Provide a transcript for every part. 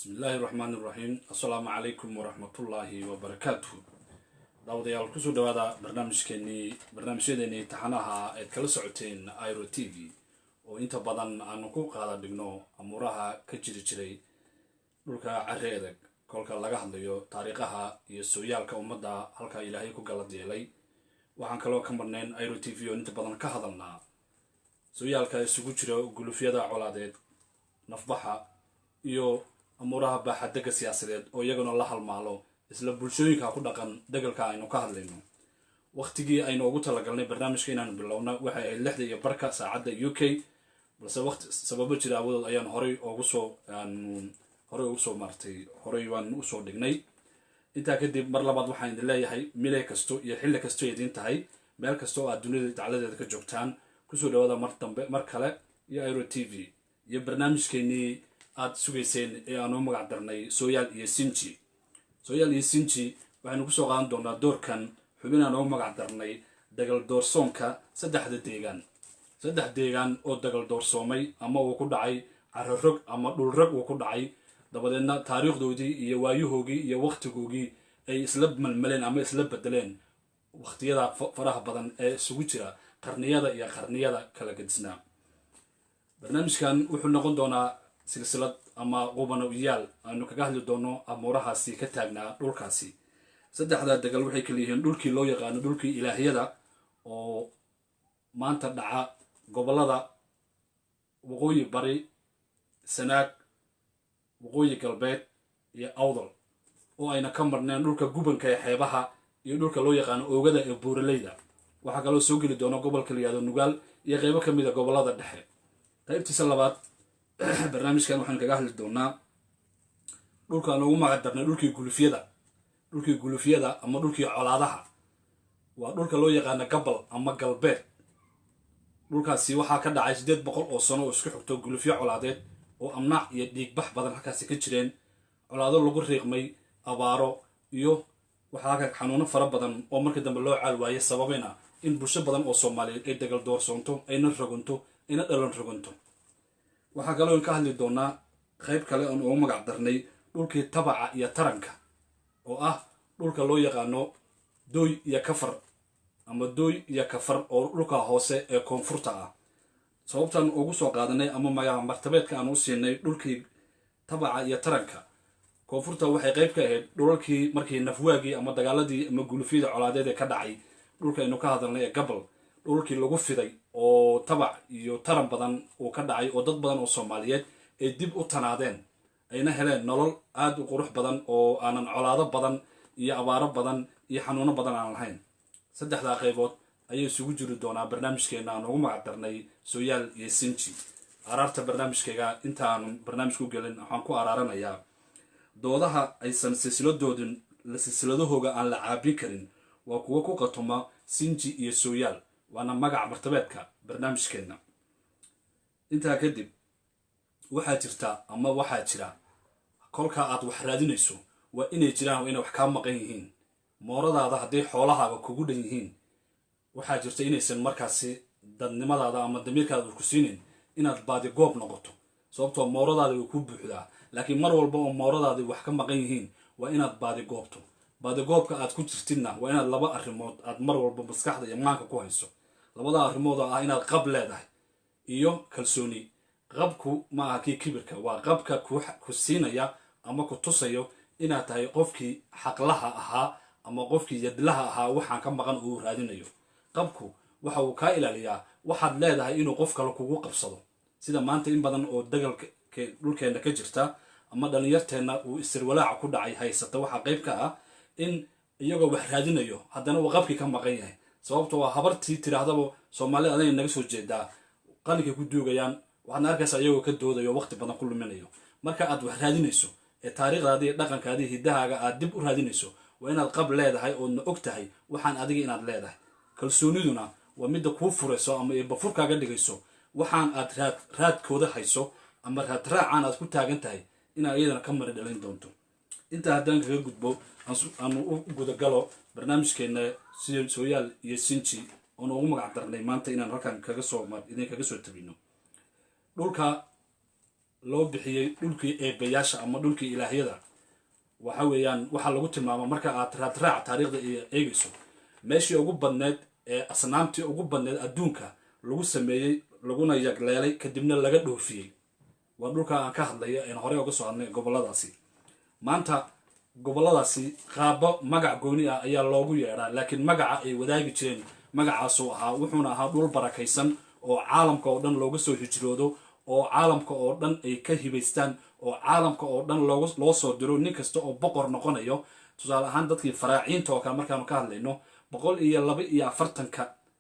bismillaahi raxmaani raxiim assalaamu calaykum waraxmatullaahi wabarakaatuhu daawadayaal kusoo dhawaada barnaamijkeenii barnaamijyadeenii taxanaha eed kala socoteen iro t v oo inta badan aanu ku qaada dhigno amuuraha ka jiri jiray dhulka carre adag kolka laga hadlayo taariikhaha iyo sooyaalka ummadda halkaa ilaahay ku galad yeelay waxaan kaloo ka marnayn iro t v oo inta badan ka hadalnaa sooyaalka isugu jira gulufyada colaadeed nafbaxa iyo amuuraha baaxadega siyaasadeed oo iyaguna la halmaalo isla bulshooyinka ku dhaqan degalka aynu ka hadlayno waqtigii aynu ugu talagalnay barnaamijka inaanu bilowna waxay ahayd lixda iyo barka saacadda u k balse waqti sababo jira awadood ayaan horay ugu soo horey ugu soo maartay horey waan usoo dhignay intaa kadib mar labaad waxaan idin leeyahay mile kasto iyo xilli kasto idiin tahay meel kasta oo aad dunida dacladeeda ka joogtaan kusoo dhawaada mar dambe mar kale iyo iro t v iyo barnaamijkeenii aada sugayseen ee aanu magac darnay sooyaal iyo sinji sooyaal iyo sinji waxaynu kusoo qaadan doonaa doorkan xubin aan ugu magac darnay dagal doorsoonka saddexda deegaan saddex deegaan oo dagal doorsoomay ama uu ku dhacay cararog ama dhulrag uu ku dhacay dabadeedna taariikhdoodii iyo waayahoogii iyo waqtigoogii ay isla malmaleen ama isla bedeleen waqtiyada faraha badan ee isugu jira qarniyada iyo qarniyada kala gedisnaa barnaamijkan wuxuu noqon doonaa silsilad ama qubanoyaal aynu kaga hadli doono amuurahaasi ka taagnaa dhulkaasi saddexda degal waxay kala yihiin dhulkii loo yaqaano dhulkii ilaahyada oo maanta dhaca gobolada waqooyi bari sanaag waqooyi galbeed iyo awdal oo ayna ka marneen dhulka gubanka ee xeebaha iyo dhulka loo yaqaano oogada ee buuraleyda waxaa kaloo soo geli doona gobolka la yihahdo nugaal iyo qeybo ka mid a gobolada dhexe qaybtiisa labaad barnaamijkan waxaan kaga hadli doonaa dhulkaan ugu magac darnay dhulkii gulufyada dhulkii gulufyada ama dhulkii colaadaha waa dhulka loo yaqaano gabal ama galbeed dhulkaasi waxaa ka dhacay siddeed boqol oo sano oo isku xigto gulufyo colaadeed oo amnaac iyo dhiigbax badan halkaasi ka jireen colaado lagu riiqmay abaaro iyo waxaa halka xanuuno fara badan oo markii dambe loo caal waayay sababayna in bulsho badan oo soomaaliyeed ay dagal doorsoonto ayna rogonto ayna dhalan rogonto waxaa kaloo ka hadli doonaa qayb kale oon ugu magac darnay dhulkii tabaca iyo taranka oo ah dhulka loo yaqaano dooy iyo kafar ama dooy iyo kafar oo dhulka hoose ee koonfurta ah sababtaan ugu soo qaadanay ama magaca martabeedka aan u siinay dhulkii tabaca iyo taranka koonfurta waxay qayb ka ahayd dhulalkii markii nafwaagii ama dagaaladii ama gulufyada colaadeed ee ka dhacay dhulkaaynu ka hadalnay ee gabal dhulkii lagu fiday oo tabac iyo taran badan uu ka dhacay oo dad badan oo soomaaliyeed ay dib u tanaadeen ayna heleen nolol aada u qurux badan oo aanan colaado badan iyo abaaro badan iyo xanuuno badan aan lahayn saddexdaa qaybood ayay isugu jiri doonaa barnaamijkeena aan ugu magac darnay sooyaal iyo sinji araarta barnaamijkayga intaanu barnaamijka u gelin waxaan ku araaranayaa doodaha aysan silsiladoodin silsiladahooga aan la caabin karin waa kuwo ku qatuma sinji iyo sooyaal waana magaca martabeedka barnaamijkeenna intaa kadib waxaa jirta ama waxaa jira kolkaa aad wax raadinayso waa inay jiraan waa inay wax kaa maqan yihiin mooradaada hadday xoolahaaga kugu dhan yihiin waxaa jirta inaysan markaasi dadnimadaada ama damiirkaada ku siinin inaad baadigoob noqoto sababtoo mooradaada way ku buuxdaa laakiin mar walba oo mooradaadi wax ka maqan yihiin waa inaad baadigoobto baadigoobka aad ku jirtidna waa inaad laba arrimood aad mar walba maskaxda iyo maanka ku hayso labada arrimood oo ah inaad qab leedahay iyo kalsooni qabku ma aha kii kibirka waa qabka ku siinaya ama ku tusayo inaad tahay qofkii xaqlaha ahaa ama qofkii yadlaha ahaa waxaan ka maqan uu raadinayo qabku waxa uu kaa ilaaliyaa waxaad leedahay inuu qof kale kugu qabsado sida maanta in badan oo dagalka dhulkeenna ka jirta ama dhallinyarteenna uu isirwalaaca ku dhacay haysata waxaa qayb ka ah in iyagoo wax raadinayo haddana uu qabkii ka maqan yahay sababto waa habartii tidhaahdaba soomaalida aday naga soo jeedaa qalinkay ku duugayaan waxaadna arkaysaa iyagoo ka doodayo waqti badan ku luminayo marka aad wax raadinayso ee taariikhdaadii dhaqankaadii hiddahaaga aad dib u raadinayso waa inaad qab leedahay oodna og tahay waxaan adiga inaad leedahay kalsooniduna waa midda kuu furayso ama eebafurkaaga dhigayso waxaan aad raad raadkooda hayso ama raad raacaan aad ku taagan tahay inaad iyadana ka mari dhalin doonto intaa haddaan kaga gudbo aanu u gudagalo barnaamijkeena sooyaal iyo sinji oonu ugu magac darnay maanta inaan halkan kaga soo idin kaga soo tabino dhulka loo bixiyey dhulkii eebayaasha ama dhulkii ilaahyada waxa weeyaan waxaa lagu tilmaama marka aad raadraac taariikhda iyo eegayso meeshii ugu badneed ee asnaamtii ugu badneed adduunka lagu sameeyey laguna yagleelay kadibna laga dhoofiyey waa dhulka aan ka hadlayo een horey uga soo hadnay goboladaasi maanta goboladaasi qaabo magac gooni ah ayaa loogu yeedhaa laakiin magaca ay wadaagi jireen magacaasuu ahaa wuxuuna ahaa dhul barakaysan oo caalamka oo dhan looga soo hijroodo oo caalamka oo dhan ay ka hibaystaan oo caalamka oo dhan loo soo diro nin kasta oo boqor noqonayo tusaale ahaan dadkii faraaciinta oo kale markaanu ka hadlayno boqol iyo laba iyo afartanka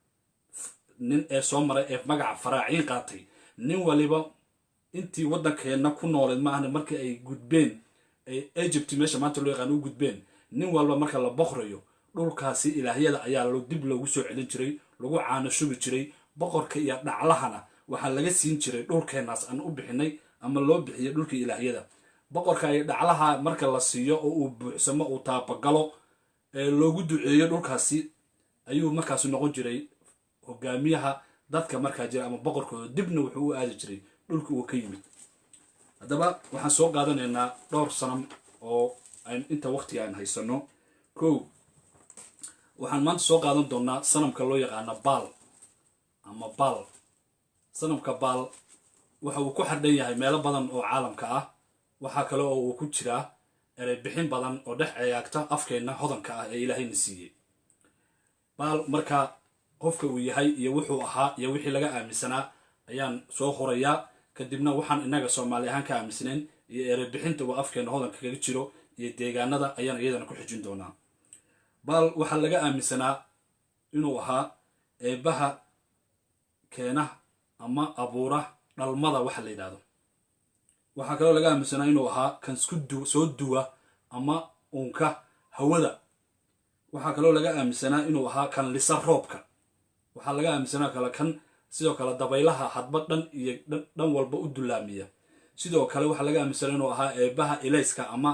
nin ee soo maray ee magaca faraaciin qaatay nin waliba intii waddankeenna ku nooleed maahna markii ay gudbeen ay egypt meesha maanta loo yaqaan u gudbeen nin walba marka la boqrayo dhulkaasi ilaahyada ayaa dib loogu soo celin jiray lagu caano shubi jiray boqorka iyo dhaclahana waxaa laga siin jiray dhulkeenaas aan u bixinay ama loo bixiyay dhulkii ilaahyada boqorka iyo dhaclaha marka la siiyo oo uu buuxsamo uu taabagalo ee loogu duceeyo dhulkaasi ayuu markaasi noqon jiray hogaamiyaha dadka markaa jira ama boqorkooda dibna wuxuu u aadi jiray dhulka uu ka yimid haddaba waxaan soo qaadanaynaa dhowr sanam oo inta waqtiga aan haysano kow waxaan maanta soo qaadan doonaa sanamka loo yaqaana baal ama baal sanamka baal waxa uu ku xardhan yahay meelo badan oo caalamka ah waxaa kale oo uu ku jiraa erey bixin badan oo dhex eegaagta afkeenna hodanka ah ee ilaahayna siiyey baal marka qofka uu yahay iyo wuxuu ahaa iyo wixii laga aaminsanaa ayaan soo horayaa kadibna waxaan innaga soomaali ahaan ka aaminsanayn iyo erey bixinta uu afkeenna hodanka kaga jiro iyo deegaanada ayaan iyadana ku xijin doonaa baal waxaa laga aaminsanaa inuu ahaa eebbaha keena ama abuura dhalmada waxa la yidhahdo waxaa kaloo laga aaminsanaa inuu ahaa kan soo duwa ama uunka hawada waxaa kaloo laga aaminsanaa inuu ahaa kan lisa roobka waxaa laga aaminsanaa kale kan sidoo kale dabaylaha hadba dhan iyo dhan walba u dullaamiya sidoo kale waxaa laga aaminsanaa inuu ahaa eebbaha ilayska ama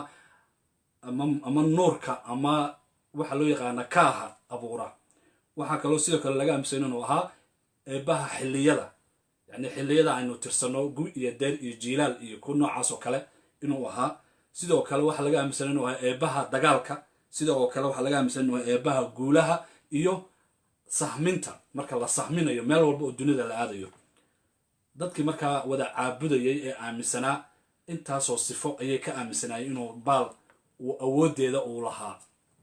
ama nuurka ama waxaa loo yaqaana kaaha abuura waxaa kaloo sidoo kale laga aaminsanaa inuu ahaa eebbaha xilliyada yacni xilliyada aynu tirsano gu iyo deer iyo jiilaal iyo ku noocaas oo kale inuu ahaa sidoo kale waxaa laga aaminsanaa inuu ahaa eebbaha dagaalka sidoo kale waxaa laga aaminsanaa inuu ahaa eebbaha guulaha iyo sahminta marka la sahminayo meel walba oo dunida la aadayo dadkii markaa wada caabudayay ee aaminsanaa intaasoo sifo ayay ka aaminsanaayeen inuu baal uu awooddeeda uu lahaa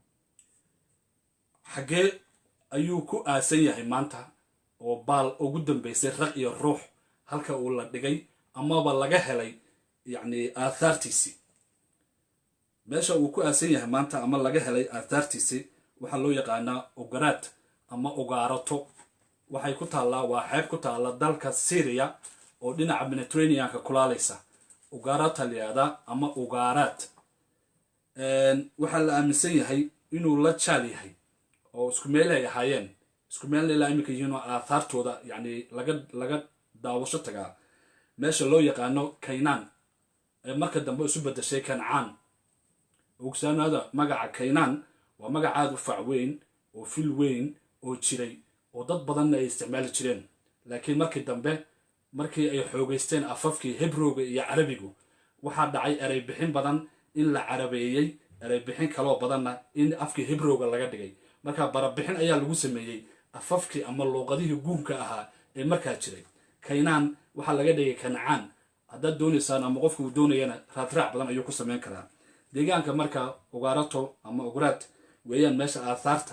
xaggee ayuu ku aasan yahay maanta oo baal ugu dambaysay raq iyo ruux halka uu la dhigay amaba laga helay yacni aathaartiisii meesha uu ku aasan yahay maanta ama laga helay aathaartiisii waxaa loo yaqaanaa ogaraad ama ogaarato waxay ku taallaa waa xeeb ku taalla dalka syriya oo dhinaca mediterraneanka kulaalaysa ugaarata la yihahdaa ama ugaaraad waxaa la aaminsan yahay inuu la jaal yahay oo isku meel ay ahaayeen isku meelna ilaa iminka yihiin oo aathaartooda yacni laga laga daawasho tagaa meesha loo yaqaano kaynaan ee marka dambe isu bedashay kancaan ogsaanaada magaca kaynaan waa magac aada u fac weyn oo fil weyn oo jiray oo dad badanna ay isticmaali jireen laakiin markii dambe markii ay xoogeysteen afafkii hebrowga iyo carabigu waxaa dhacay erey bixin badan in la carabeeyey erey bixin kaloo badanna in afkii hebrowga laga dhigay marka barabixin ayaa lagu sameeyey afafkii ama luuqadihii guunka ahaa ee markaa jiray kaynaan waxaa laga dhigay kancaan haddaad doonaysaan ama qofka uu doonayana raadraac badan ayuu ku samayn karaa deegaanka marka ugaarato ama ugraad weeyaan meesha aathaarta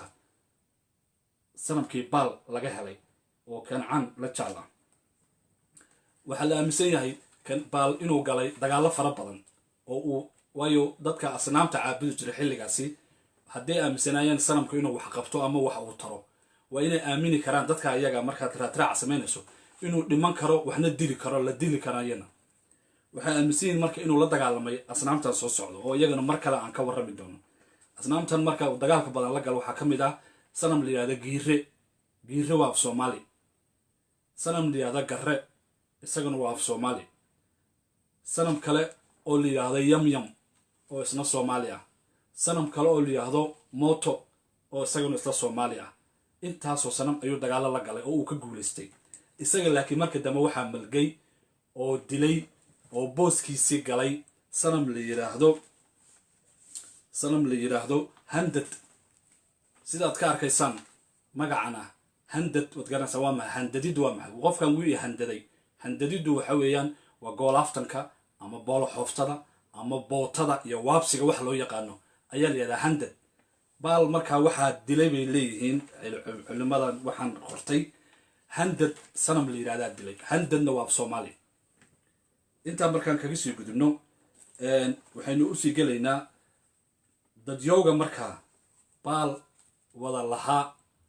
sanamkii baal laga helay oo kancaan la jaal ah waxaa la aaminsan yahay baal inuu galay dagaallo fara badan oo uu waayo dadka asnaamta caabudi jiray xilligaasi hadday aaminsanaayeen sanamku inuu wax qabto ama wax uu taro waa inay aamini karaan dadka iyaga markaad raadraac samaynayso inuu dhiman karo waxna dili karo la dili karayana waxay aaminsan yihin marka inuu la dagaalamay asnaamtan soo socdo oo iyagana mar kale aan ka warrami doono asnaamtan marka uu dagaalka badan la galo waxaa ka mid ah sanam la yihahda giire giire waa af soomaali sanam la yihahda garre isagana waa af soomaali sanam kale oo la yidhaahdo yamyam oo isna soomaali ah sanam kale oo la yidhaahdo moto oo isagana isla soomaali ah intaasoo sanam ayuu dagaallo la galay oo uu ka guulaystay isaga laakiin marka dambe waxaa malgay oo dilay oo booskiisii galay sanam la yiraahdo sanam la yiraahdo handad sidaad ka arkaysaan magacan ah handad waad garanaysaa waa maxay handadiddu waa maxay qofkan wuu i handaday handadiddu waxa weeyaan waa goolaftanka ama boolo xooftada ama bootada iyo waabsiga wax loo yaqaano ayaa la yidhahdaa handad baal markaa waxaa dilay bay leeyihiin culimadan waxaan qortay handad sanam la yidhahdaa dilay handadna waa soomaali intaa markaan kaga sii gudubno waxaynu usii gelaynaa dadyowga markaa baal wada lahaa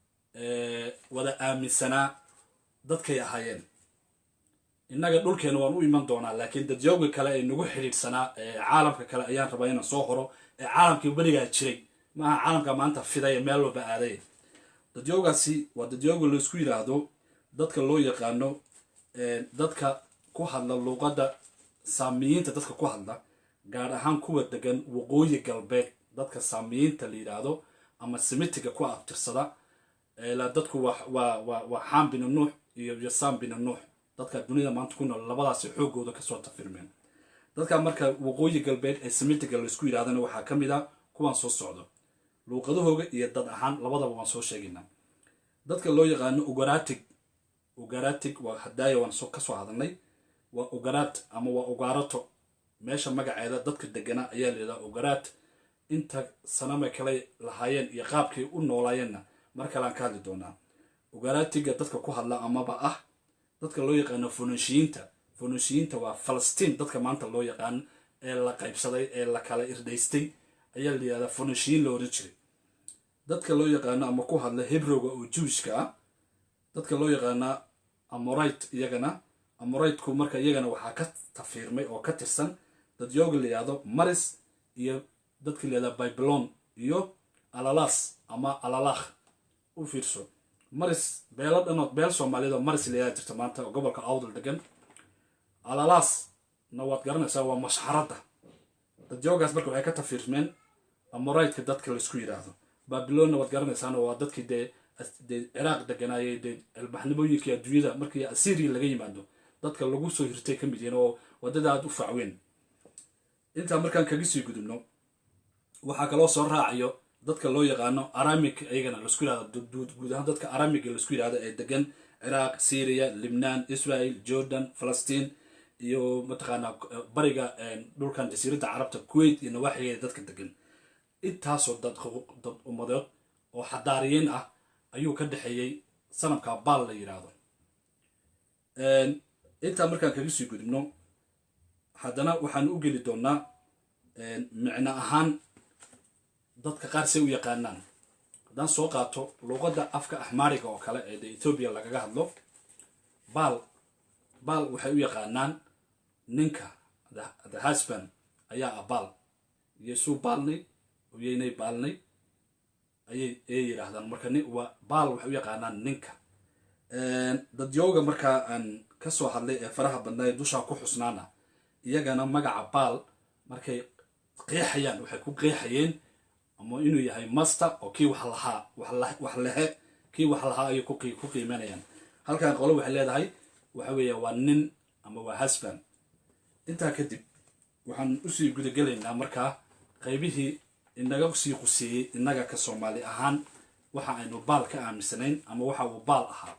wada aaminsanaa dadkay ahaayeen innaga dhulkeena waan u iman doonaa laakiin dadyowga kale ee nagu xidhiidhsanaa caalamka kale ayaan rabaa inaan soo horo ee caalamkii berigaa jiray maaha caalamka maanta fiday ee meel walba aaday dadyowgaasi waa dadyowga laysku yidhaahdo dadka loo yaqaano dadka ku hadla luuqadda saamiyiinta dadka ku hadla gaar ahaan kuwa degan waqooyi galbeed dadka saamiyiinta la yidhaahdo ama semitiga ku abtirsada dadku waa xaam bina nuux iyo yasaan bina nuux dadka dunida maanta ku nool labadaasi xoogooda kasoo tafirmeen dadka marka waqooyi galbeed ee semitiga laysku yidhahdana waxaa ka mid a kuwaan soo socdo luuqadahooga iyo dad ahaan labadaba waan soo sheegaynaa dadka loo yaqaano ugaratig ugaratig waa hadaaya waan kasoo hadalnay waa ugaraat ama waa ugaarato meesha magaceeda dadka deganaa ayaa layidhaha ugaraat inta sanamay kale lahaayeen iyo qaabkay u noolaayeenna mar kaleaan ka hadli doonaa ugaraatiga dadka ku hadla amaba ah dadka loo yaqaano fonoshiyiinta fonoshiyiinta waa falastiin dadka maanta loo yaqaan ee la qaybsaday ee la kala irdhaystay ayaa la yidhahdaa fonoshiyiin la oran jiray dadka loo yaqaano ama ku hadla hebrowga oo juwishka ah dadka loo yaqaana amorite iyagana amoriteku marka iyagana waxaa ka tafiirmay oo ka tirsan dadyooga la yidhahdo maris iyo dadka la yidhahda babylon iyo alalas ama alalakh u fiirso maris beelo dhanood beel soomaaliyeed oo maris layaa jirta maanta oo gobolka awdal degan alalasna waad garanaysaa waa mashxaradda dadyoogaas marka waxay ka tafiirmeen amoraytka dadka laysku yidhaahdo babilonna waad garanaysaana waa dadkii dee dee ciraaq deganaayay dee albaxnimooyinkii adduunyada markii assyria laga yimaado dadka lagu soo hirtay ka mid yihiin oo waddada aad u facweyn intaa markaan kaga sii gudubno waxaa kaloo soo raacayo dadka loo yaqaano aramic iyagana laisku yidhahdo guud ahaan dadka aramiga laisku yidhahdo ee degan ciraaq syria libnaan israel jordan falastiin iyo mataqaanaa bariga dhulkan jasiiradda carabta kuwait iyo nawaaxigeeda dadka degan intaasoo dad dad ummadeed oo xadaariyiin ah ayuu ka dhexeeyey sanamka baal la yidhaahdo intaa markaan kaga sii gudubno haddana waxaan u geli doonaa micno ahaan dadka qaar say u yaqaanaan haddaan soo qaato luuqadda afka axmaariga oo kale ee de ethoobiya lagaga hadlo baal baal waxay u yaqaanaan ninka the husband ayaa ah baal yeesuu baalnay oyeynay baalnay ayay ay yidhaahdaan marka ni waa baal waxay u yaqaanaan ninka dadyooga markaa aan ka soo hadlay ee faraha badnaa ee dushaa ku xusnaana iyagana magaca baal markay qeexayaan waxay ku qeexayeen ama inuu yahay master oo kii wax lahaa wax lehe kii wax lahaa ayay ku qiimanayaan halkan qolo waxay leedahay waxa weeya waa nin ama waa husband intaa kadib waxaan usii gudagelaynaa markaa qaybihii inaga sii quseeyey innaga ka soomaali ahaan waxa aynu baal ka aaminsanayn ama waxa uu baal ahaa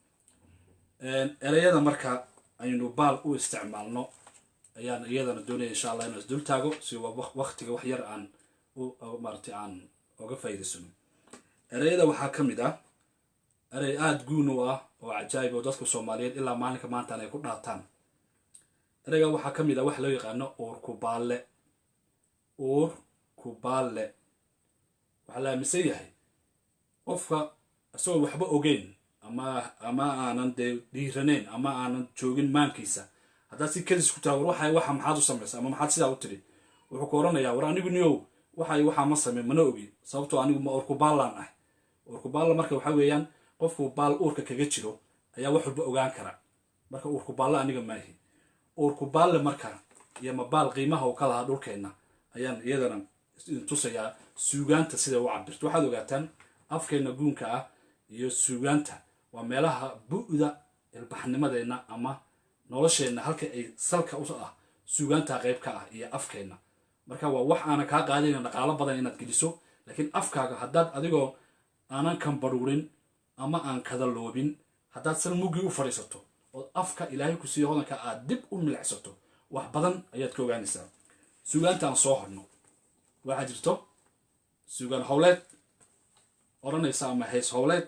ereyada marka aynu baal u isticmaalno ayaan iyadana doonaya insha allah inaan isdul taago si waktiga wax yar aan maaragtay aan oga faa'iidaysano ereyada waxaa ka mid ah erey aada guun u ah oo cajaayib oo dadka soomaaliyeed ilaa maalinka maantaan ay ku dhaataan ereyga waxaa ka mid ah waxa loo yaqaano uur kubaalle uur kubaalle waxaa la aaminsan yahay qofka isagoo waxba ogeyn ama ama aanan dee dhiiraneyn ama aanan joogin maankiisa haddaad si kadis ku taha war waxa waxa maxaad u samaysa ama maxaad sidaa u tiri wuxuu ku oranayaa war anigu niyow waxay waxaa ma samey mana ogi sababtoo anigu ma uurkubaallaan ah uurkubaalla marka waxa weeyaan qofku baal uurka kaga jiro ayaa wax walba ogaan kara marka uurkubaalle aniga maahi uurkubaalle marka iyo mabaal qiimaha uu ka lahaa dhulkeenna ayaan iyadana tusayaa suugaanta siday u cabirto waxaad ogaataan afkeenna guunka ah iyo suugaanta waa meelaha bu'da ilbaxnimadeenna ama nolosheenna halka ay salka u ah suugaantaa qayb ka ah iyo afkeenna marka waa wax aanan kaa qaadayna dhaqaalo badan inaad geliso laakiin afkaaga haddaad adigoo aanan kambaruurin ama aan kadaloobin haddaad sal muggii u fadhiisato ood afka ilaahay ku siiya hodanka aad dib u milicsato wax badan ayaad ka ogaanaysaa suugaanta aan soo horno waxaa jirto suugaan howleed odhanaysa ama hays howleed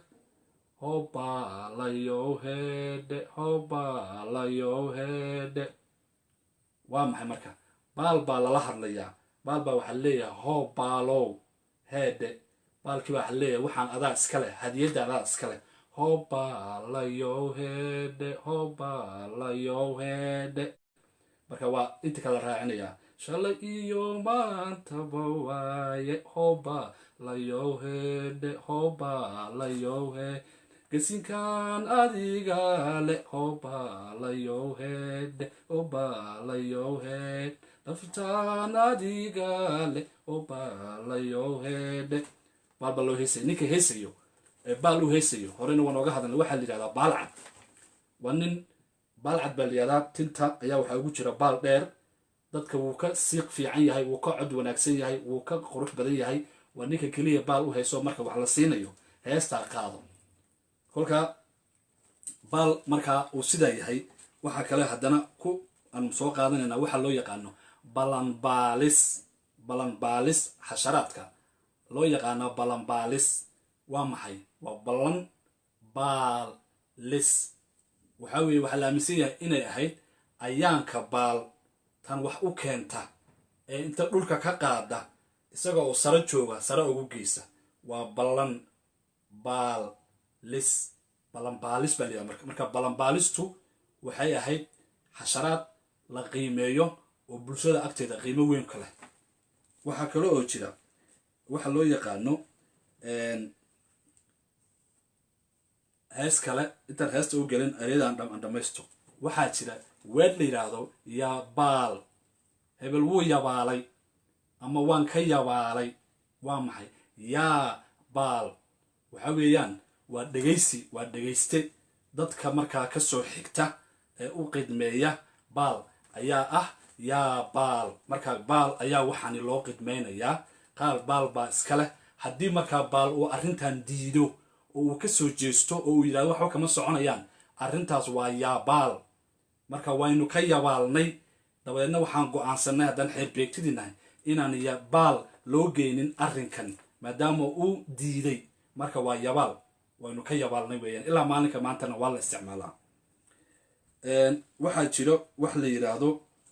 hobaalayow heedhe hobaalayow heedhe waa maxay marka baal baa lala hadlayaa baal baa waxaa leeyahay hobaalow heedhe baalkii baa waxaa leeyahay waxaan adaa iska leh hadiyadda adaa iska leh hobaalayow heedhe hobaalayow heedhe marka waa inta kala raacinayaa shalay iyo maantaba waaye hoba layow heedhe hoba layow he gesinkan adiga le hoba layow heedhe hoba layow heed daftaan adiga le hoba layow heedhe baal baa loo heesaya ninka heesayo ee baal u heesayo horeyna waan ooga hadalnay waxaa la yidhahdaa baalcad waa nin baalcad baa la yihahdaa tinta ayaa waxaa ugu jira baal dheer dadka wuu ka siiq fiican yahay wuu ka cod wanaagsan yahay wuu ka qurux badan yahay waa ninka keliya baal u hayso marka wax la siinayo heestaa qaado kolka baal markaa uu sidaa yahay waxaa kale haddana ku aanu soo qaadanaynaa waxaa loo yaqaano balanbaalis balanbaalis xasharaadka loo yaqaano balanbaalis waa maxay waa ballan baalis waxaa weeye waxaa la aaminsan yahay inay ahayd ayaanka baal tan wax u keenta ee inta dhulka ka qaada isagoo uu sare jooga sare ugu geysa waa ballan baalis ballanbaalis baa layidhaha marka marka ballanbaalistu waxay ahayd xasharaad la qiimeeyo oo bulshada agteeda qiimo weyn ka leh waxaa kale oo jira waxa loo yaqaano hees kale intaan heesta u gelin eryadan aan dhamaysto waxaa jira weed la yidhaahdo yabaal hebel wuu yabaalay ama waan ka yabaalay waa maxay yaa baal waxa weeyaan waa dhegaysi waa dhegayste dadka markaa ka soo xigta ee u qidmeeya baal ayaa ah yaa baal markaa baal ayaa waxaani loo qidmaynayaa qaal baal baa iska leh haddii markaa baal uu arrintan diido oo uu ka soo jeesto oo uu yidhahdo waxba kama soconayaan arrintaas waa yaa baal marka waynu ka yabaalnay dabadeedna waxaan go-aansanay haddaan xeerbeegtidii nahay inaan yabaal loo geynin arrinkan maadaama uu diiday marka waa yabaal waynu ka yabaalnay weeyaan ilaa maalinka maantana waa la isticmaalaa waxaa jiro wax la yidhaahdo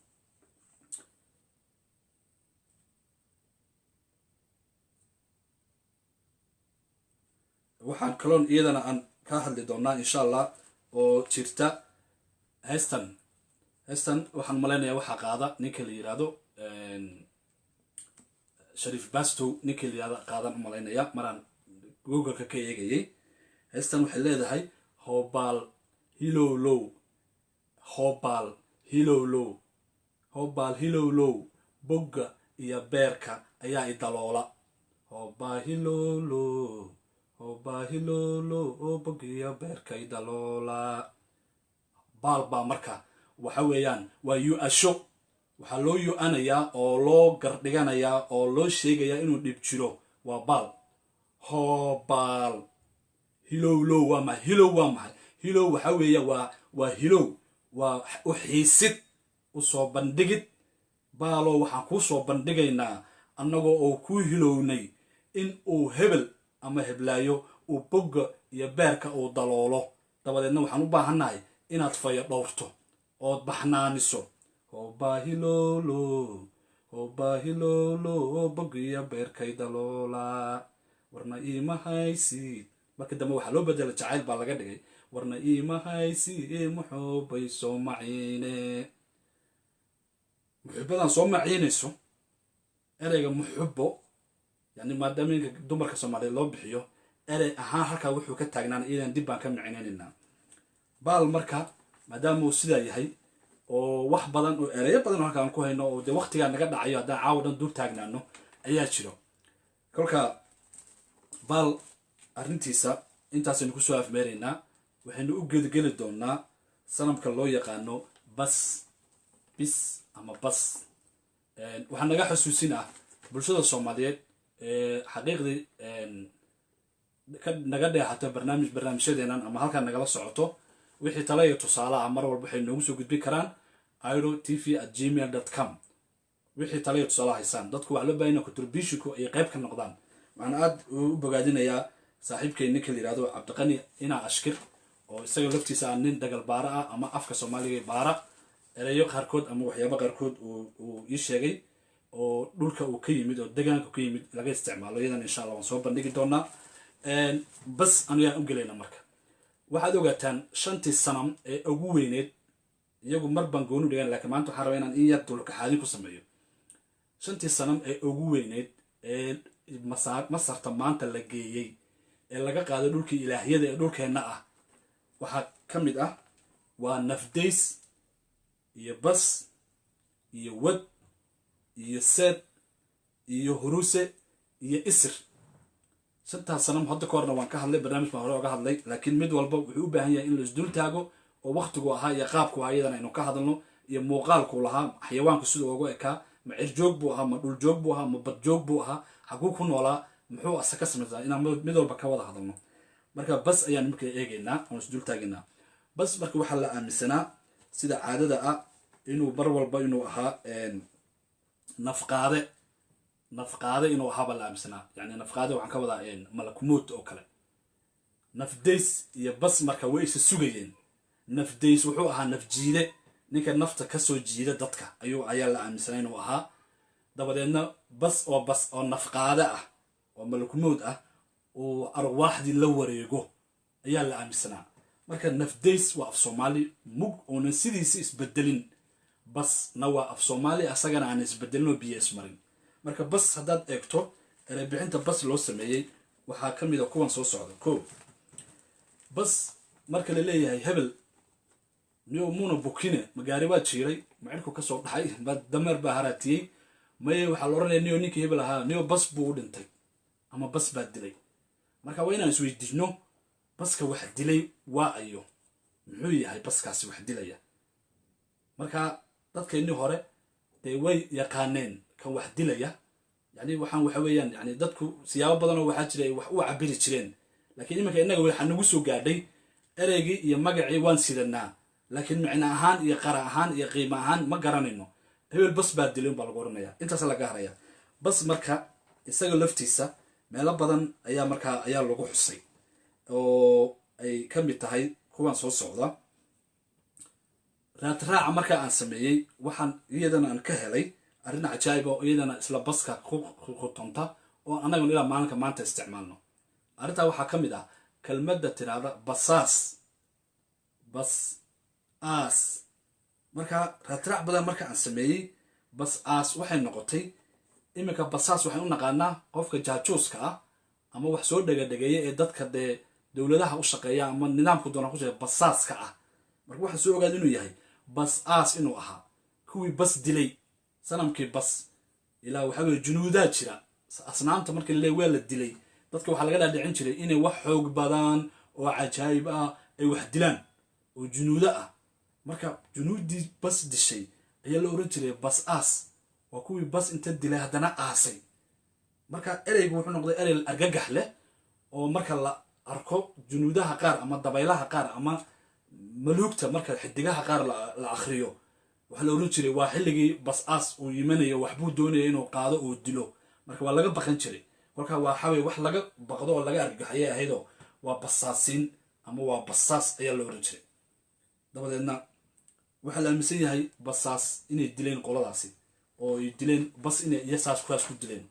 waxaan kaloon iyadana aan ka hadli doonaa insha allah oo jirta heystan heystan waxaan malaynayaa waxaa qaada ninka la yidhaahdo shariif bastow ninka la yihahdo qaadan u malaynaya maraan googleka ka eegayay heystan waxay leedahay hobaal hilowlow hobaal hilowlow hobaal hilowlow bogga iyo beerka ayaa i daloola hobaa hilowlow hobaa hilowlow oo bogga iyo beerka i daloola baal baa marka waxa weeyaan waa yu-asho waxaa loo yu-anayaa oo loo gardhiganayaa oo loo sheegayaa inuu dhib jiro waa baal hobaal hilowlow waa maay hilow waa maxay hilow waxa weeya waa waa hilow waa u xiisid u soo bandhigid baaloo waxaan kuu soo bandhigaynaa annagoo oo kuu hilownay in uu hebel ama heblaayo uu bogga iyo beerka uu daloolo dabadeedna waxaan u baahannahay inaad fayo dhowrto ood baxnaaniso hobaahilolo hobaahilolo oo bogga iyo beerkay daloolaa warna iima haysid markii dambe waxaa loo bedela jacayl baa laga dhigay warna iima haysid muxuubay soo maciine muxubadan soo maciinayso ereyga muxubo yani maadaama inka dumarka soomaaliyeed loo bixiyo erey ahaan halkaa wuxuu ka taagnaan iyadan dib baan ka micnaynaynaa baal marka maadaama uu sidaa yahay oo wax badan oo ereyo badan oo halkaan ku hayno oo dee waktigaa naga dhacayo haddaan caawa dhan dur taagnaano ayaa jiro kolka baal arrintiisa intaasaynu kusoo afmeeraynaa waxaynu u gedgeli doonaa sanamka loo yaqaano bas bis ama bas waxaa naga xusuusin ah bulshada soomaaliyeed xaqiiqdii naga dheexato barnaamij barnaamijyadeenan ama halkaan nagala socoto wixii tala iyo tusaale ah mar walba waxay noogu soo gudbin karaan iro t v at gmail dot com wixii tala iyo tusaale haysaan dadku waxaa loo baahanya contributionku ay qayb ka noqdaan waxaan aada u bogaadinayaa saaxiibkay ninka la yihahdo cabdiqani inaa ashkir oo isaga laftiisa ah nin dagal baara ah ama afka soomaaliga baara ereyo qaarkood ama waxyaaba qaarkood uu ii sheegay oo dhulka uu ka yimid oo degaanka ka yimid laga isticmaalo iyadan insha allah waan soo bandhigi doonaa bas anuyaan u gelayna marka waxaad ogaataan shantii sanam ee ugu weyneed iyagu mar baan gooni dhigan lakiin maanta waxaan rabaa inaan in yar dulkaxaadin ku sameeyo shantii sanam ee ugu weyneyd ee masarta maanta la geeyey ee laga qaaday dhulkii ilaahyada ee dhulkeenna ah waxaa ka mid ah waa nafdays iyo bas iyo wad iyo seed iyo huruse iyo isir shantaas sanam hadda ka horna waan ka hadlay barnaamij baan hore oga hadlay laakiin mid walba wuxuu u baahan yahay in la isdul taago oo waktigu ahaa iyo qaabku ahaa iyadana aynu ka hadalno iyo muuqaalku lahaa xayawaanku siduu ugu ekaa ma cirjoog buu ahaa ma dhuljoog buu ahaa ma badjoog buu ahaa xaguu ku noolaa muxuu ase ka samaysaa inaan mid walba ka wada hadalno marka bas ayaan marka eegaynaa oon isdul taagaynaa bas marka waxaa la aaminsanaa sida caadada ah inuu bar walba inuu ahaa nafqaade nafqaade inuu ahaabaa la aaminsanaa yani nafqaade waxaan ka wadaa malakumood oo kale nafdays iyo bas marka way isa sugayeen nafdays wuxuu ahaa nafjiide ninka nafta kasoo jiida dadka ayuu ayaa la aaminsanaa inuu ahaa dabadeedna bas oo bas oo nafqaade ah oo malakumood ah uu arwaaxdii la wareego ayaa la aaminsanaa marka nafdays waa af soomaali mug oonan sidiisa isbedelin basna waa af soomaali asagana aan isbedelin oo biyo ismarin marka bas haddaad eegto erebixinta bas loo sameeyey waxaa ka mid a kuwan soo socda ko bas marka la leeyahay hebel niyo muuna bukine magaari baa jiiray macirku kasoo dhaxay dameer baa haraatiyey maye waxaa la ohanaya niyo ninkii hebel ahaa niyo bas buu u dhintay ama bas baa dilay marka waa inaan isweydiino baska wax dilay waa ayo muxuu yahay baskaasi wax dilaya marka dadkeennii hore dee way yaqaaneen kan wax dilaya yani waxaan waxa weeyaan yani dadku siyaabo badanoo waxaa jira ay wax u cabiri jireen laakiin iminka innaga waxaa nagu soo gaadhay ereygii iyo magacii waan sidanaa laakiin micno ahaan iyo qara ahaan iyo qiimo ahaan ma garanayno hebel bas baa dilay unbaa lagu oranaya intaas laga haraya bas marka isaga laftiisa meelo badan ayaa markaa ayaa lagu xusay oo ay ka mid tahay kuwan soo socda raadraaca markaa aan sameeyey waxaan iyadana aan ka helay arrin cajaayib oo iyadana isla baska kutonta oo annaguna ilaa maalinka maanta isticmaalno arrintaa waxaa ka mid ah kelmadda tiraahda basaas bas aas markaa raadraac badan marka aan sameeyey bas aas waxay noqotay iminka basaas waxaan u naqaanaa qofka jaajuuska ah ama wax soo dhegadhegeeya ee dadka dee dowladaha u shaqeeya ama nidaamku doona ku shaqeeya basaaska ah marka waxaan soo ogaada inuu yahay bas aas inuu ahaa kuwii bas dilay sanamkii bas ilaa waxaa weye junuudaa jira asnaamta marka lale waa la dilay dadka waxaa laga dhaadhicin jiray inay wax xoog badan oo cajaayib ah ay wax dilaan oo junuudo ah marka junuuddii bas dishay ayaa la oran jiray bas aas waa kuwii bas inta dilay haddana aasay marka ereygu wuxuu noqday erey argagax leh oo marka la arko junuudaha qaar ama dabaylaha qaar ama maluugta marka xidigaha qaar la akhriyo waxaa la oran jiray waa xilligii bas aas uu yimanayo waxbuu doonaya inuu qaado oo dilo marka waa laga baqan jiray kolka waa xawey wax laga baqdo oo laga argagaxayay ahaydoo waa basaasiin ama waa basaas ayaa la oran jiray dabadeedna waxaa la aaminsan yahay basaas inay dileen qoladaasi oo ay dileen bas inay iyo saas kuwaas ku dileen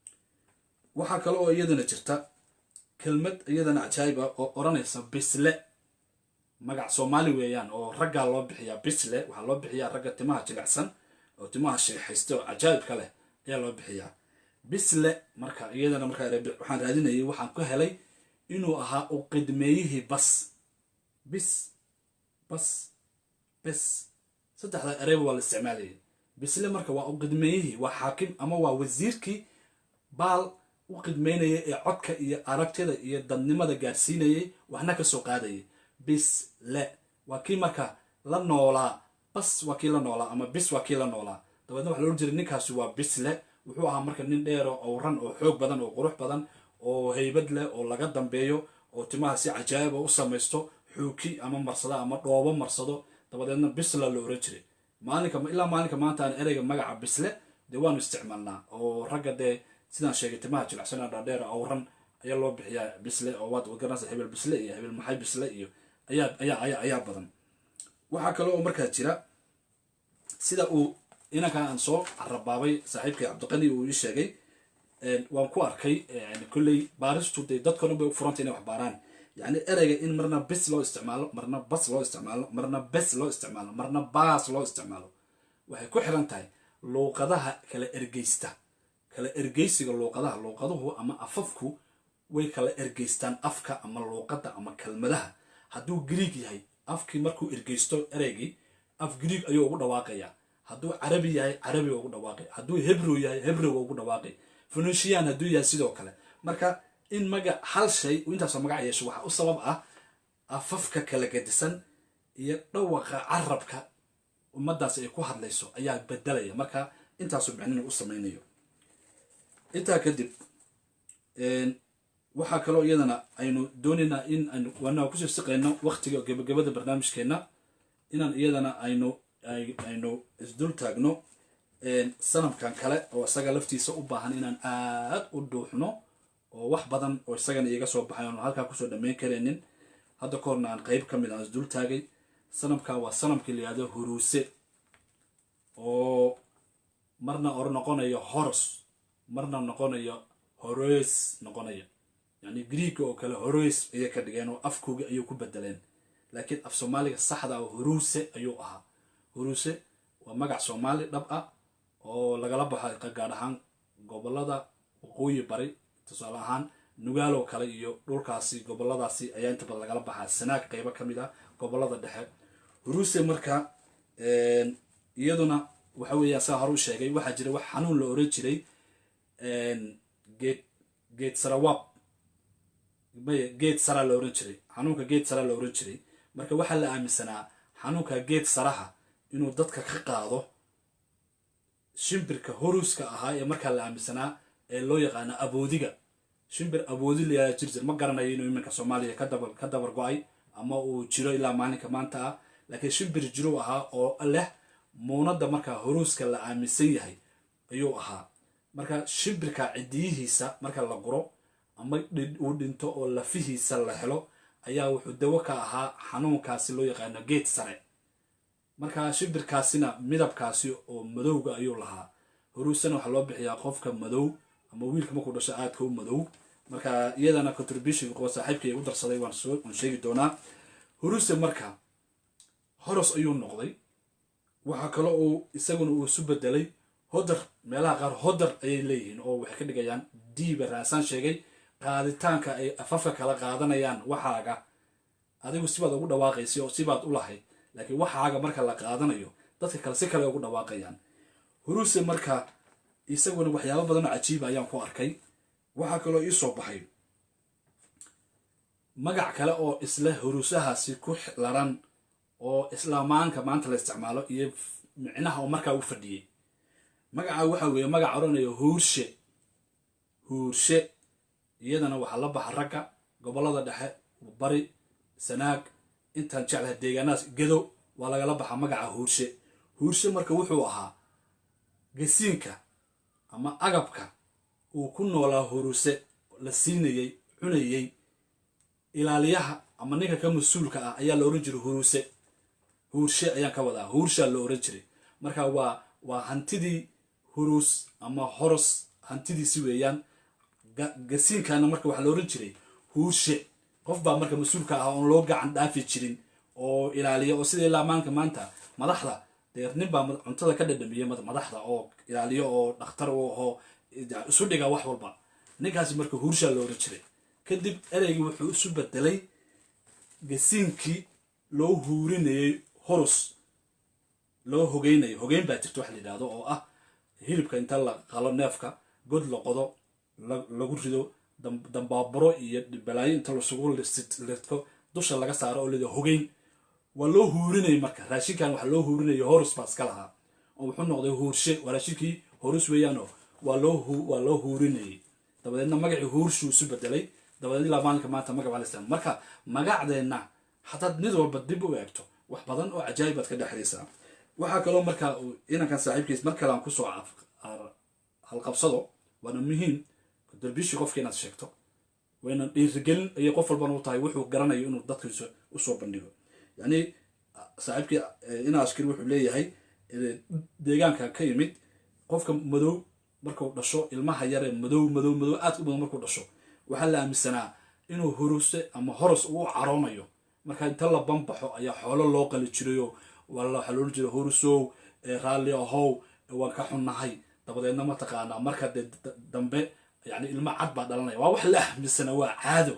waxaa kale oo iyadana jirta kelmad iyadana cajaayib ah oo odhanaysa bisle magac soomaali weeyaan oo raggaa loo bixiyaa bisle waxaa loo bixiyaa ragga timaha jilicsan oo timaha sheexaysta oo cajaayibka leh ayaa loo bixiyaa bisle marka iyadana markaa waxaan raadinayay waxaan ku helay inuu ahaa u qidmeeyihii bas bis bas bes saddexda ereyba waa la isticmaalayay bisle marka waa u qidmeeyihii waa xaakim ama waa wasiirkii baal u qidmeynaya ee codka iyo aragtida iyo dadnimada gaadhsiinayay waxna ka soo qaadayay bisle waa kii marka la noolaa bas waa kii la noolaa ama bis waa kii la noolaa dabeedna waxa la ohan jiray ninkaasi waa bisle wuxuu ahaa marka nin dheero owran oo xoog badan oo qurux badan oo haybad leh oo laga dambeeyo oo timaha si cajaa'iba u samaysto xuuki ama marsado ama dhoobo marsado dabadeedna bisla la oran jiray maalinka ilaa maalinka maanta aan ereyga magaca bisle dee waanu isticmaalnaa oo ragga dee sidaan sheegay timaha jilicsanaa dhaadheer owran ayaa loo bixiyaa bisle oo waad garanaysa hebel bisle iyo hebel maxay bisle iyo ayaa ayaa ayaa ayaa badan waxaa kale oo markaa jira sida uu inankan aan soo rabaabay saaxiibkay cabdiqani uu ii sheegay waan ku arkay kolley baaristu dee dadkao dhan bay u furanta inay wax baaraan yacni ereyga in marna bis loo isticmaalo marna bas loo isticmaalo marna bes loo isticmaalo marna baas loo isticmaalo waxay ku xiran tahay luuqadaha kala ergeysta kala ergeysiga luuqadaha luuqaduhu ama afafku way kala ergeystaan afka ama luuqadda ama kelmadaha hadduu griig yahay afkii markuu ergeysto ereygii af griig ayuu ugu dhawaaqayaa hadduu carabi yahay carabiga ugu dhawaaqay hadduu hebrew yahay hebrewga ugu dhawaaqay funishiyan hadduu yahay sidoo kale marka in magac hal shay intaasoo magac yeesho waxaa u sabab ah afafka kala gadisan iyo dhawaqa carabka ummadaasi ay ku hadlayso ayaa bedelaya marka intaasoo micnina u samaynayo intaa kadib waxaa kaloo iyadana aynu doonaynaa in aynu waana kusoo siqayno waqtiga gebagabada barnaamijkeenna inaan iyadana aynu aynu isdul taagno sanamkan kale oo isaga laftiisa u baahan inaan aad u dhuuxno oo wax badan oo isagana iiga soo baxay oonu halkaa kusoo dhammayn karaynin hadda ka horna aan qeyb ka mid aan isdul taagay sanamka waa sanamkii la yihahdo huruuse oo marna or noqonayo horos marna noqonayo hores noqonaya yacni griega oo kale hores ayay ka dhigeen oo afkoogi ayuu ku bedeleen laakiin af soomaaliga saxda ah huruuse ayuu ahaa huruuse waa magac soomaali dhab ah oo lagala baxo gaar ahaan gobolada waqooyi bari tusaale ahaan nugaaloo kale iyo dhulkaasi goboladaasi ayaa inta badan lagala baxaa sanaag qeybo ka mid ah gobolada dhexe huruuse marka iyaduna waxa weeyaan saa hore u sheegay waxaa jira wax xanuun la oran jiray geed geed sarawaab maya geed saraa la oran jiray xanuunka geed saraa la oran jiray marka waxaa la aaminsanaa xanuunka geed saraha inuu dadka ka qaado shimbirka horuska ahaa ee markaa la aaminsanaa ee loo yaqaano aboodiga shimbir aboodi layaa jir jir ma garanayo inuu iminka soomaaliya kadaba ka dabar go-ay ama uu jiro ilaa maalinka maanta ah laakiin shimbir jiruu ahaa oo leh muunadda markaa horuuska la aaminsan yahay ayuu ahaa marka shimbirka cidiyihiisa marka la guro ama uu dhinto oo lafihiisa la helo ayaa wuxuu dawo ka ahaa xanuunkaasi loo yaqaano geed sare marka shimbirkaasina midabkaasi oo madowga ayuu lahaa horuusana waxaa loo bixiyaa qofka madow ama wiilka markuu dhasho aadka u madow marka iyadana contribution kuwa saaxiibkay u darsaday waan soo waan sheegi doonaa horuuse marka horos ayuu noqday waxaa kaloo uu isaguna uu isu bedelay hodar meelaha qaar hodar ayay leeyihiin oo waxay ka dhigayaan diiba raasaan sheegay qaaditaanka ay afafka kala qaadanayaan waxaaga adigu sibaad ugu dhawaaqaysa oo sibaad u lahayd laakiin waxaaga marka la qaadanayo dadka kale si kale ugu dhawaaqayaan huruuse marka isaguna waxyaabo badanoo cajiiba ayaan ku arkay waxaa kaloo ii soo baxay magac kale oo isla huruusahaasi ku laran oo islaamaanka maanta la isticmaalo iyo micnaha oo markaa u fadhiyey magaca waxa weeye magac odhanayo huurshe huurshe iyadana waxaa la baxa ragga gobollada dhexe bari sanaag intaan jeclaha deegaanahaas gedo waa lagala baxaa magaca huurshe huurshe marka wuxuu ahaa gasiinka ama agabka uu ku noolaa huruuse la siinayey cunayey ilaaliyaha ama ninka ka mas-uulka ah ayaa la ohan jiray huruuse huurshe ayaan ka wadaa huurshaa la ohan jiray marka waa waa hantidii huruus ama horos hantidiisi weeyaan gasiinkana marka waxaa la ohan jiray huurshe qof baa marka mas-uulka ah oon loo gacan dhaafi jirin oo ilaaliya oo sida ilaa maanka maanta madaxda dee nin baa cuntada ka dhadhamiya madaxda oo ilaaliyo oo dhakhtar u ahoo isu dhiga wax walba ninkaasi marka huurshaa la ohan jiray kadib ereygii wuxuu isu bedelay gasiinkii loo huurinayay horus loo hogeynayo hogeyn baa jirta wax la yidhahdo oo ah hilibka inta la qalo neefka god la qodo lagu rido dambaaburo iyo balaayo inta lasugu lidko dusha laga saaro oo lida hogeyn waa loo huurinayay marka raashinkan waxa loo huurinaya horus baa iska lahaa oo wuxuu noqday huurshe waa raashinkii horus weeyaanoo waa loo waa loo huurinayay dabadeedna magacii huurshuu isu bedelay dabadeed ilaa maalinka maanta magac baa la isticmaala marka magacdeenna hadaad mid walba dib u eegto wax badan oo cajaayib baad ka dhexlaysaa waxaa kaloo markaa inankan saaxiibkiis mar kale aan kusoo halqabsado waana muhiim darbishii qofka inaad sheegto wayna dhiirigelin ayay qof walbana u tahay wuxuu garanayo inuu dadkiisa usoo bandhigo yacni saaxiibkii ina askari wuxuu leeyahay deegaankan ka yimid qofka madow markuu dhasho ilmaha yaree madow madow madow aad u badan markuu dhasho waxaa la aaminsanaa inuu horuse ama horos uu caroonayo marka inta la banbaxo ayaa xoolo loo qali jirayoo waxaa loohan jiray horusow raalli ahow waan ka xunnahay dabadeedna mataqaanaa marka dee dambe yani ilmo cad baa dhalanaya waa wax la ahmisana waa caado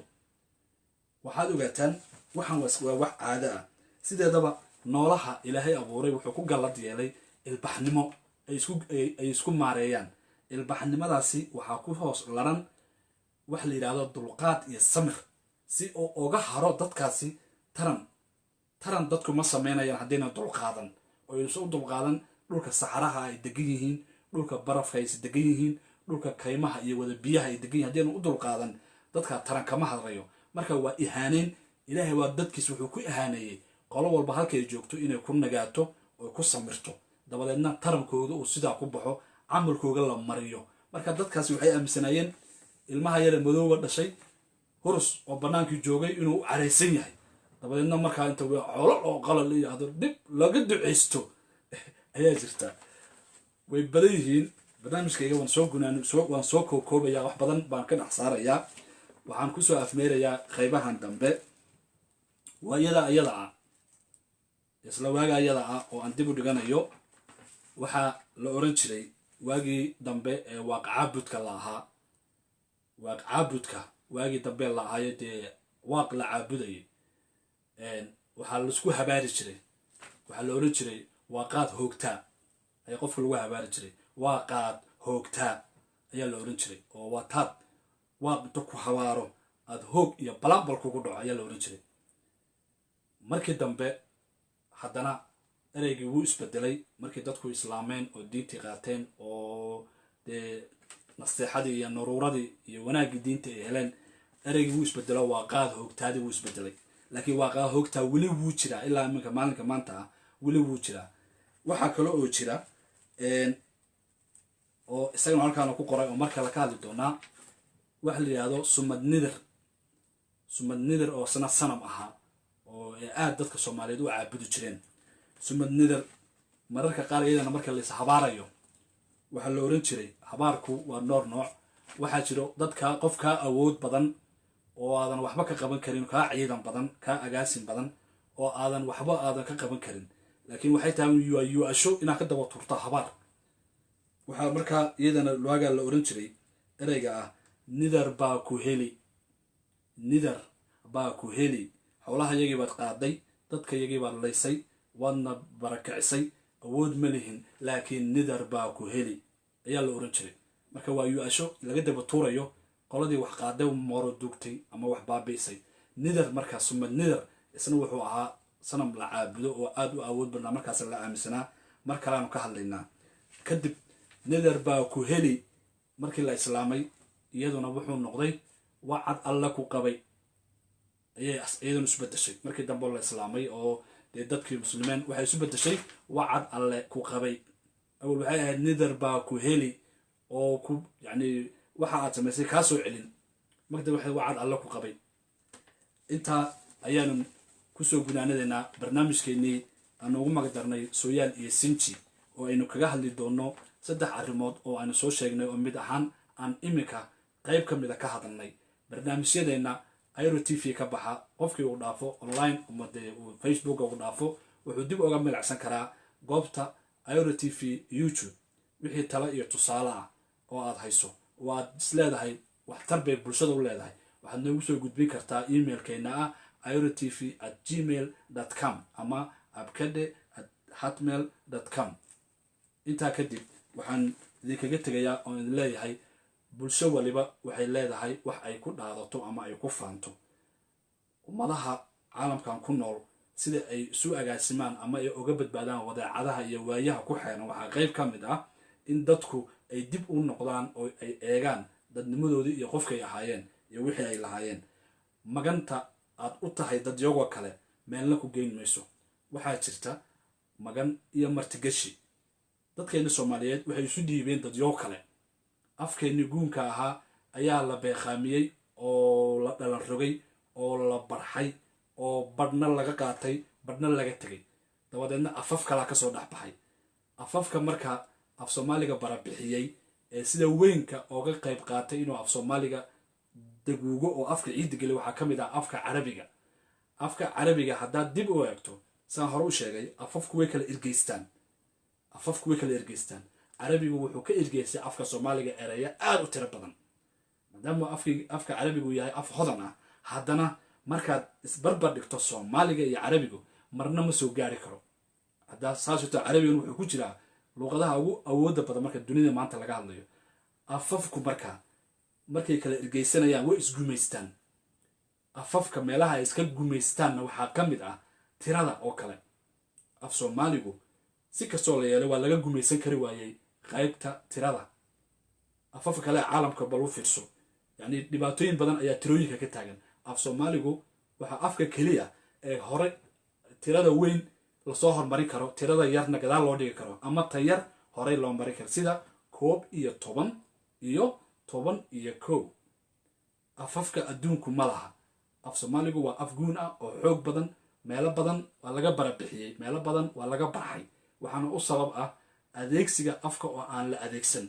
waxaad ogaataan waxaan waa wax caado ah sideedaba noolaha ilaahay abuuray wuxuu ku gallad yeelay ilbaxnimo ay isku maareeyaan ilbaxnimadaasi waxaa ku hoos laran waxa la yidhahdo dulqaad iyo samir si uu oga haro dadkaasi taran taran dadku ma samaynayaan haddayna dulqaadan oo aysa u dulqaadan dhulka saxaraha ay degan yihiin dhulka barafka aysa degan yihiin dhulka kaymaha iyo wada biyaha ay degan yihin haddayna u dulqaadan dadka taran kama hadrayo marka waa ihaaneyn ilaahay waa dadkiis wuxuu ku ihaaneeyey qolo walba halkay joogto inay ku nagaato oo ku samirto dabadeedna tarankooda uu sidaa ku baxo camalkooga la mariyo marka dadkaasi waxay aaminsanaayeen ilmaha yare madooba dhashay hurus oo bannaankii joogay inuu u caraysan yahay dabadeedna markaa inta colo oo qala la yidhaahdo dhib laga duceysto ayaa jirta way badan yihiin barnaamijkayga waan soo gunaan waan soo koobkoobaya wax badan baan ka dhex saarayaa waxaan kusoo afmeerayaa qaybahan dambe waa iyada iyada ah isla waaga iyada ah oo aan dib u dhiganayo waxaa la oran jiray waagii dambe ee waaq caabudka la ahaa waaq caabudka waagii dambe la ahaayo dee waaq la caabudayay waxaa laisku habaari jiray waxaa la oran jiray waaqaad hoogtaa ayaa qofka lagu habaari jiray waaqaad hoogtaa ayaa la oran jiray oo waa taad waaq inta ku habaaro aada hoog iyo balambal kugu dhaco ayaa la oran jiray markii dambe haddana ereygii wuu isbedelay markii dadku islaameen oo diintii qaateen oo dee naseexadii iyo naruuradii iyo wanaaggii diinta ay heleen ereygii wuu isbedelo waa qaad hoogtaadii wuu isbedelay laakiin waa qaad hoogtaa weli wuu jiraa ilaa iminka maalinka maanta ah weli wuu jiraa waxaa kale oo jira oo isagana halkaana ku qoray oo markale ka hadli doonaa waxa la yidhahdo sumad nidir sumad nidir oo isna sanam ahaa oo aada dadka soomaaliyeed u caabudi jireen sumad nidir mararka qaar iyadana marka lais habaarayo waxaa la oran jiray habaarku waa noor nooc waxaa jiro dadka qof kaa awood badan oo aadan waxba ka qaban karin kaa ciidan badan kaa agaasin badan oo aadan waxba aadan ka qaban karin laakiin waxay tahay yu-asho inaad ka daba turto habaar waxaa markaa iyadana waagaa la oran jiray ereyga ah nidar baa ku heli nidar baa ku heli howlaha yagii baad qaaday dadka yagii baad laysay waadna barakicisay awood ma lihin laakiin nidar baa ku heli ayaa la oran jiray marka waa yu-asho laga daba tuurayo qoladii wax qaaday mooro duugtay ama wax baabi'isay nidar markaa sumad nidar isna wuxuu ahaa sanam la caabudo oo aada u awood badnaa markaas la aaminsanaa mar kaleanu ka hadlaynaa kadib nidar baa ku heli markii la islaamay iyaduna wuxuu noqday wacad alle ku qabay ayay iyaduna isu bedeshay markii dambe la islaamay oo dee dadkii muslimiin waxay isu bedeshay wacad alle ku qabay awal waxay ahayd nidar baa ku heli oo ku yacni waxa aad samaysay kaa soo celin markada waxay wacad alle ku qabay intaa ayaanu kusoo gunaanadeynaa barnaamijkeennii aanu ugu magdarnay sooyaal iyo sinji oo aynu kaga hadli doonno saddex arrimood oo aynu soo sheegnay oo mid ahaan aan iminka qayb ka mida ka hadalnay barnaamijyadeenna iro t v ka baxa qofkii uu dhaafo online ama dee uu facebook ugu dhaafo wuxuu dib uga milacsan karaa goobta iro t v youtube wixii tale iyo tusaale ah oo aad hayso oo aad is leedahay waxtar bay bulshada u leedahay waxaad noogu soo gudbin kartaa emailkeena ah iro t v at gmail dot com ama abkade at hotmail dot com intaa kadib waxaan idinkaga tegayaa oo idin leeyahay bulsho waliba waxay leedahay wax ay ku dhaadato ama ay ku faanto ummadaha caalamkan ku nool sida ay isu agaasimaan ama ay uga badbaadaan wadeecadaha iyo waayaha ku xeeran waxaa qayb ka mid ah in dadku ay dib u noqdaan oo ay eegaan dadnimadoodii iyo qofkay ahaayeen iyo wixii ay lahaayeen maganta aad u tahay dadyagoo kale meelna ku geyn mayso waxaa jirta magan iyo martigashi dadkeenni soomaaliyeed waxay isu dhiibeen dadyo kale afkeenni guunka ahaa ayaa la beeqaamiyey oo la dhalan rogay oo la barxay oo badhna laga qaatay badhna laga tegay dabadeedna afaf kalaa kasoo dhex baxay afafka marka af soomaaliga barabixiyey ee sida weynka ooga qayb qaatay inuu af soomaaliga daguugo oo afka ciidda geliy waxaa ka mid ah afka carabiga afka carabiga haddaad dib u eegto saan hore u sheegay afafku way kala ergeystaan afafku way kala ergeystaan carabigu wuxuu ka ergeystay afka soomaaliga ereya aada u tiro badan maadaama afka carabigu yahay af hodan ah haddana markaad isbarbar dhigto soomaaliga iyo carabigu marna ma soo gaari karo haddaa saasito carabigan wuxuu ku jiraa luuqadaha ugu awooda badan marka dunida maanta laga hadlayo afafku marka markay kala ergeysanayaan way isgumaystaan afafka meelaha ay iska gumaystaanna waxaa ka mid ah tirada oo kale af soomaaligu si kastoo la yeelay waa laga gumaysan kari waayey qaybta tirada afafka kale ee caalamka bal u fiirso yacni dhibaatooyin badan ayaa tirooyinka ka taagan af soomaaligu waxaa afka keliya ee hore tirada weyn lasoo hormarin karo tirada yarna gadaal loo dhigi karo ama ta yar horey loo marin karo sida koob iyo toban iyo toban iyo kow afafka adduunku ma laha af soomaaligu waa af guun ah oo xoog badan meelo badan waa laga barabixiyey meelo badan waa laga barxay waxaana u sabab ah adeegsiga afka oo aan la adeegsan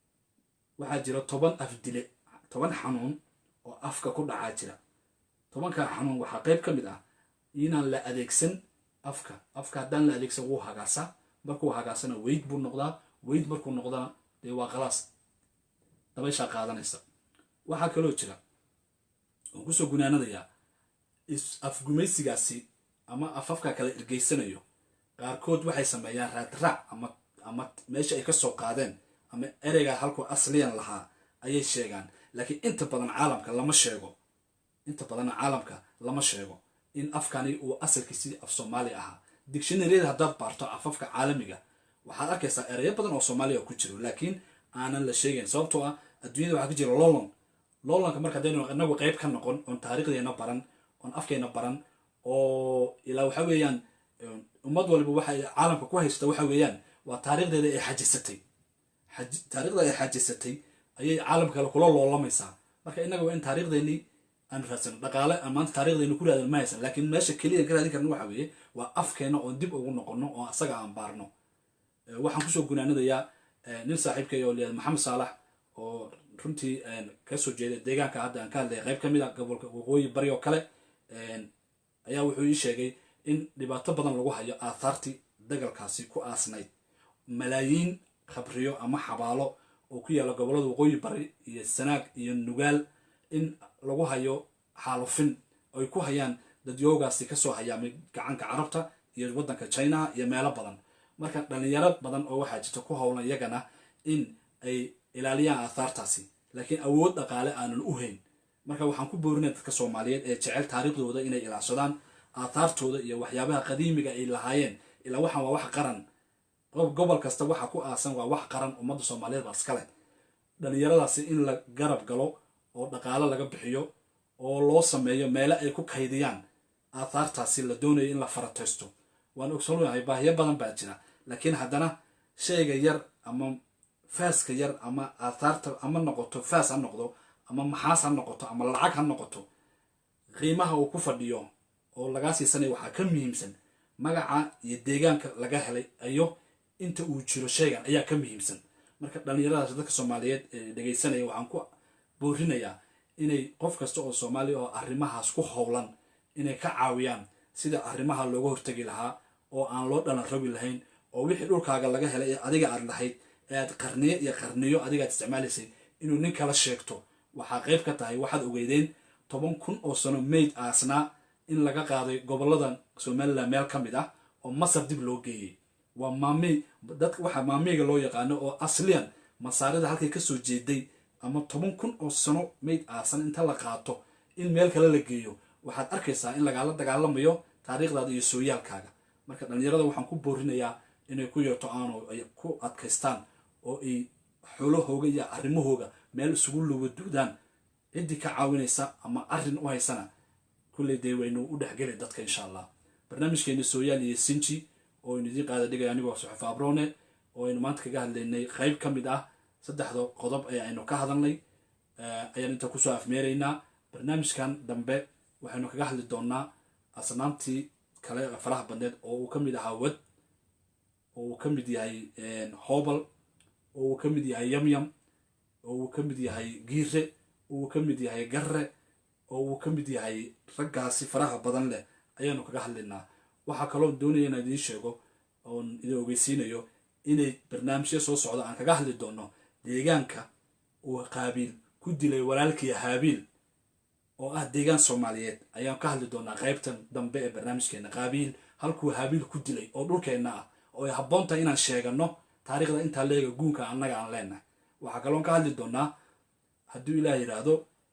waxaa jira toban af dile toban xanuun oo afka ku dhacaa jira tobankaa xanuun waxaa qayb ka mid ah inaan la adeegsan afka afka haddaan la adeegsan wuu hagaasaa markuu hagaasana weyd buu noqdaa weyd markuu noqdana dee waa khalaas dabayshaa qaadanaysa waxaa kaloo jira oon kusoo gunaanadayaa afgumaysigaasi ama afafka kala ergeysanayo qaarkood waxay sameeyaan raadraac ama ama meesha ay kasoo qaadeen ama ereyga halkuu asliyan lahaa ayay sheegaan laakiin inta badan caalamka lama sheego inta badanna caalamka lama sheego in afkani uu asalkiisii af soomaali ahaa dictionaryada haddaad baarto afafka caalamiga waxaad arkaysaa ereyo badan oo soomaaliya ku jiro laakiin aanan la sheegayn sababtoo ah adduunyada waxaa ka jira lolon lolonka marka hadaynu inagu qayb ka noqon oon taariikhdeena baran oon afkeena baran oo ilaa waxa weeyaan ummad waliba waxay caalamka ku haysta waxa weeyaan waa taariikhdeeda ay xajisatay taariikhda ay xajisatay ayay caalamka kale kula loolamaysaa marka innaga waa in taariikhdeenii aan raadsano dhaqaale aan maanta taarikhdeeni ku raadan ma haysan laakiin meesha keliya ka raadin karna waxa weeye waa afkeena oon dib ugu noqono oo asaga aan baarno waxaan kusoo gunaanadayaa nin saaxiibkay oo liyaad maxamed saalax oo runtii kasoo jeeda deegaanka hadda aan ka hadlaya qayb ka mid a gobolka waqooyi bari oo kale ayaa wuxuu ii sheegay in dhibaato badan lagu hayo aathaartii dagalkaasi ku aasnayd malaayiin khabriyo ama xabaalo oo ku yaalla gobollada waqooyi bari iyo sanaag iyo nugaal in lagu hayo xaalufin ay ku hayaan dadyoogaasi kasoo hayaamay gacanka carabta iyo waddanka chinaha iyo meelo badan marka dhalinyaro badan oo waxaa jirta ku howlan iyagana in ay ilaaliyaan aathaartaasi laakiin awood dhaqaale aanan u hayn marka waxaan ku boorinaya dadka soomaaliyeed ee jecel taariikhdooda inay ilaashadaan aathaartooda iyo waxyaabaha qadiimiga ay lahaayeen ilaa waxaan waa wax qaran gobol kasta waxa ku aasan waa wax qaran ummadda soomaaliyeed baa iskale dhalinyaradaasi in la garab galo oo dhaqaale laga bixiyo oo loo sameeyo meele ay ku kaydiyaan aathaartaasi la doonayo in la farataysto waan ogsoonahay baahiyo badan baa jira laakiin haddana shayga yar ama faaska yar ama aathaarta ama noqoto faas ha noqdo ama maxaas ha noqoto ama lacag ha noqoto qiimaha uu ku fadhiyo oo lagaa siisanaya waxaa ka muhiimsan magaca iyo deegaanka laga helay iyo inta uu jiro shaygan ayaa ka muhiimsan marka dhallinyaradaas dadka soomaaliyeed ee dhegaysanaya waxaan ku boorinayaa inay qof kasta oo soomaaliya oo arrimahaas ku howlan inay ka caawiyaan sida arrimaha looga hortegi lahaa oo aan loo dhalan rogi lahayn oo wixii dhulkaaga laga helay ee adiga aad lahayd ee aad qarniyo iyo qarniyo adigaad isticmaalaysay inuu nin kala sheegto waxaa qayb ka tahay waxaad ogeydeen toban kun oo sano mayd aasnaa in laga qaaday gobolladan somalilan meel ka mid ah oo masar dib loo geeyey waa maamey dadka waxaa maameyga loo yaqaano oo asliyan masaarida halkay kasoo jeeday ama toban kun oo sano mayd aasan inta la qaato in meel kale la geeyo waxaad arkaysaa in lagaala dagaalamayo taariikhdaada iyo sooyaalkaaga marka dhallinyarada waxaan ku boorinayaa inay ku yeerto aano ay ku adkaystaan oo ay xoolahooga iyo arrimahooga meel isugu luwaduudaan ciddii ka caawinaysa ama arrin u haysana kulley dee waynu u dhexgeli dadka insha allah barnaamijkeeni sooyaal iyo sinji oo aynu idiin qaada dhigaya anigoo suxuf abrone oo aynu maanta kaga hadlaynay qayb ka mid ah saddexda qodob ee aynu ka hadalnay ayaan inta kusoo afmeeraynaa barnaamijkan dambe waxaynu kaga hadli doonaa asnaamtii kale faraha badneed oo uu ka mid ahaa wad oo uu ka mid yahay hobal oo uu ka mid yahay yamyam oo uu ka mid yahay giire oo uu ka mid yahay garre oo uu ka mid yahay raggaasi faraha badan leh ayaanu kaga hadlaynaa waxaa kaloo doonaya inaan idiin sheego oon idin ogeysiinayo inay barnaamijyo soo socda aan kaga hadli doono deegaanka uu qaabiil ku dilay walaalkii haabiil oo ah deegaan soomaaliyeed ayaan ka hadli doonaa qaybtan dambe ee barnaamijkeena qaabiil halkuu haabiil ku dilay oo dhulkeenna ah oo ay habboon tahay inaan sheegano taariikhda intaa leega guunka annaga aan leenahay waxaa kaloon ka hadli doonaa hadduu ilaah yidhaahdo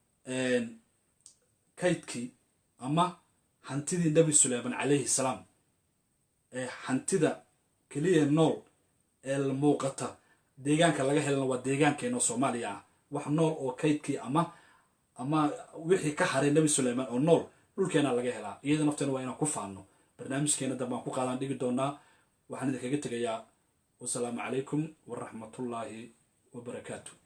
kaydkii ama hantidii nebi suleyman calayhi salaam ee hantida keliya nool ee muuqata deegaanka laga helana waa deegaankeena soomaaliya ah wax nool oo kaydkii ama ama wixii ka haray nebi suleyman oo nool dhulkeena laga helaa iyada nafteena waa inaan ku faano barnaamijkeena dambe aan ku qaadaan dhigi doonaa waxaan idinkaga tegayaa wasalaamu calaykum waraxmatullaahi wabarakaatu